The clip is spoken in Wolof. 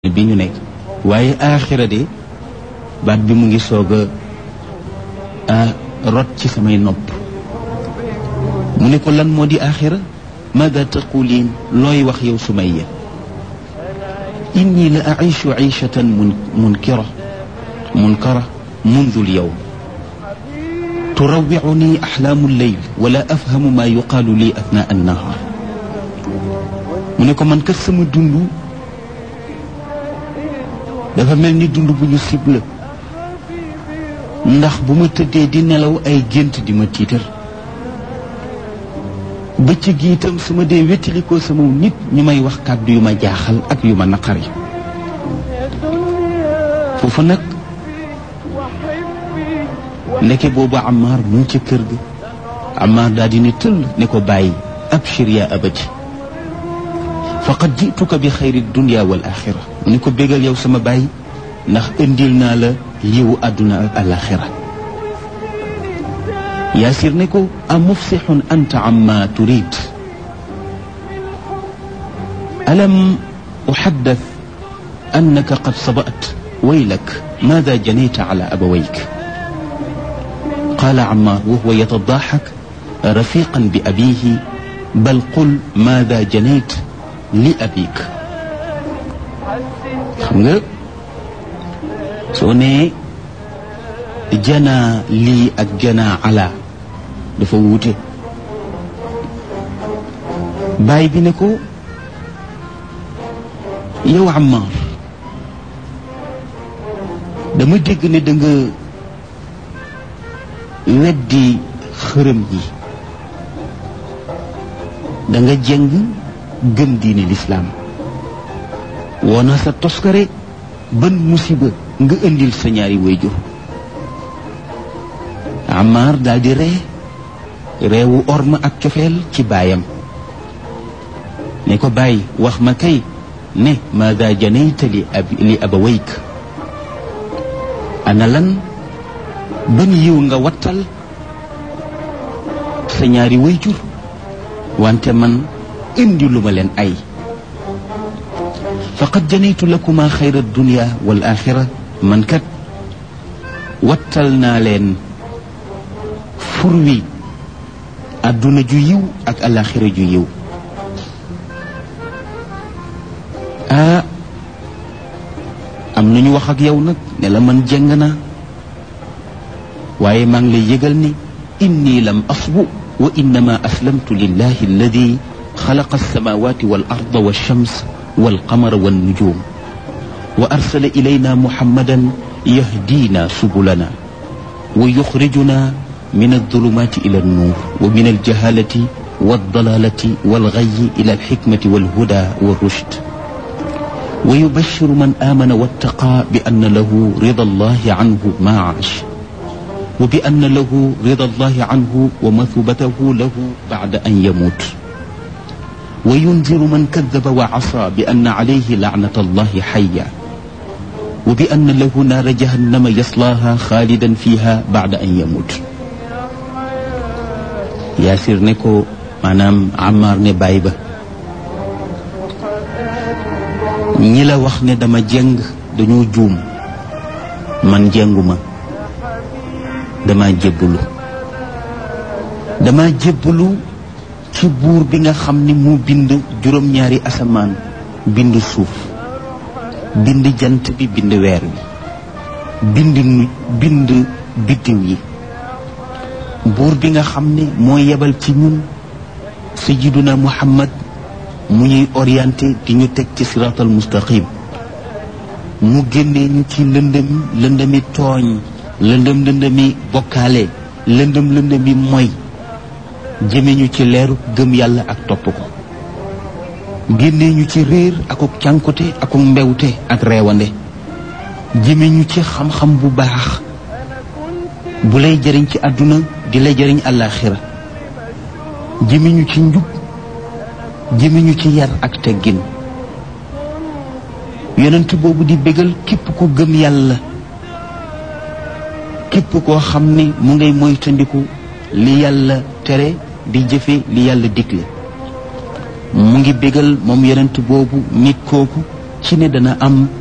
bi ñu nekk waaye aaxira de baat bi mu ngi soog a rot ci samay nopp mu ne ko lan moo di aaxira maada taquliin looy wax yow sumayya inni la aishu aishatan mun munkira munkara mundu lyawm turawicuni axlaamu lleyl wala afhamu ma yuqaalu lii athnaa annahaar mu ne ko man kat sama dund dafa mel ni dund bu ñu cible ndax bu ma tëddee di nelaw ay gént di ma tiitar bëccëg gi itam su ma dee wéttalikoo sama nit ñu may wax kàddu yu ma jaaxal ak yu ma naqari foofu nag ndeke boobu Ammaar mu ngi ca kër ga Ammaar daal di ne tëll ne ko bàyyi abshir yaa abati faqad jituka bi xayri dunia wal axira mu ne ko bégal yow sama baay ndax indil naa la yiwu àdduna ak alaxira yaasir ne ko a mufsixun anta amma turid alam uxaddath annaka qad sabat waylak maada janayta ala abawayk qaala Ammaar wa huwa yatadaaxak rafiqan bi abiihi bal qul maada janayt li abik xam nga soo nee janaa lii ak janaa ala dafa wuute baay bi ne ko yow Ammaar dama dégg ne da nga weddi xërëm yi da nga jëng gëm diine lislaam woona sa toskare ban musiba nga indil sa ñaari wayjur Ammaar daal di ree reewu orma ak cofeel ci baayam ne ko bàyyi wax ma kay ne maada janayta li ab li abawayk ana lan ban yiw nga wattal sa ñaari wayjur wante man indi lu ma leen ay faqad janaytu lakuma xayra dunia wal axira man kat wattal naa leen fur wi adduna ju yiw ak alaxira ju yiw ah am nañu wax ak yow nag ne la man jeng naa waaye maa ngi lay yëgal ni inni lam asbu wa innama aslamtu lillahi alladi xalaqa alsamawati wal arda walchams walqamara wannujum wa arsala ilayna muhammadan yahdina subulana wa yuxrijuna min aldulumati ila alnuur wa min aljahalati waldalalati walgayi ila alxikmati walhuda walrushd wa yubashiru man amana wattaqa bi anna lahu rida allahi anhu ma aash wa bi anna lahu rida allahi anhu wa mathubatahu lahu bacda an yamut wa yunziru man kadaba wa asa bi anna alayhi laanata allahi xaya wa bi anna lahu naara jahannama yaslaaha xaalidan fiha bacda an yamut yaasir ne ko maanaam Ammaar ne baay ba ñi la wax ne dama jeng dañoo juum man jenguma dama jébbalu dama jébbalu ci buur bi nga xam ni mu bind juróom-ñaari asamaan bind suuf bind jant bi bind weer wi bind nu bind biddiw yi buur bi nga xam ne moo yebal ci ñun sayyiduna muhammad mu ñuy orienté di ñu teg ci siraatal mustaqim mu génnee ñu ci lëndëm lëndëmi tooñ lëndëm lëndëmi bokkaale lëndëm lëndëmi moy jëme ñu ci leeru gëm yàlla ak topp ko génnee ñu ci réer akuk cànkute akuk mbewte ak reewande jëme ñu ci xam-xam bu baax bu lay jëriñ ci àdduna di lay jëriñ àllaaxira jëme ñu ci njub jëme ñu ci yar ak teggin yonent boobu di bégal képp ku gëm yàlla képp koo xam ni mu ngay moytandiku li yàlla tere di jëfe li yàlla digle mu ngi bégal moom yonent boobu nit kooku ci ne dana am